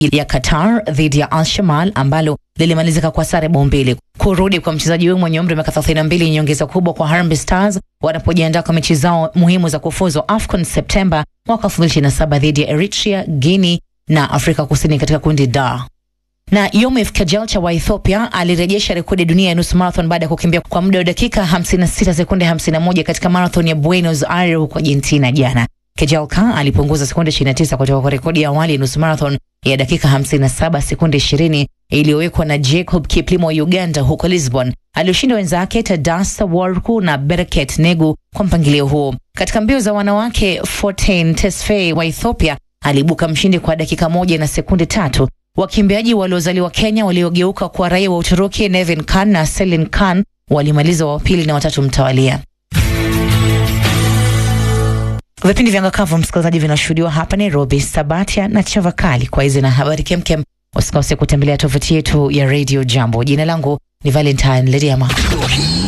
ya Qatar dhidi ya Al Shamal ambalo lilimalizika kwa sare bao mbili. Kurudi kwa mchezaji huyo mwenye umri wa miaka 32 ni nyongeza kubwa kwa Harambee Stars wanapojiandaa kwa mechi zao muhimu za kufuzu AFCON Septemba mwaka 2027 dhidi ya Eritrea, Guinea na Afrika Kusini katika kundi D. Na Yomif Kajelcha wa Ethiopia alirejesha rekodi dunia ya nusu marathon baada ya kukimbia kwa muda wa dakika 56 sekunde 51 katika marathon ya Buenos Aires huko Argentina jana. Kejelka alipunguza sekunde 29 kutoka kwa rekodi ya awali ya nusu marathon ya dakika 57 sekunde 20 iliyowekwa na Jacob Kiplimo wa Uganda huko Lisbon. Alioshinda wenzake Tadasa Warku na Bereket Negu kwa mpangilio huo. Katika mbio za wanawake, Fortin Tesfaye wa Ethiopia aliibuka mshindi kwa dakika moja na sekunde tatu. Wakimbiaji waliozaliwa Kenya waliogeuka kwa raia wa Uturuki Nevin Khan na Selin Khan walimaliza wa pili na watatu mtawalia. Vipindi vya Ngakavu msikilizaji, vinashuhudiwa hapa Nairobi, Sabatia na Chavakali. Kwa hizi na habari kemkem, usikose kutembelea tovuti yetu ya Radio Jambo. Jina langu ni Valentine Lediama.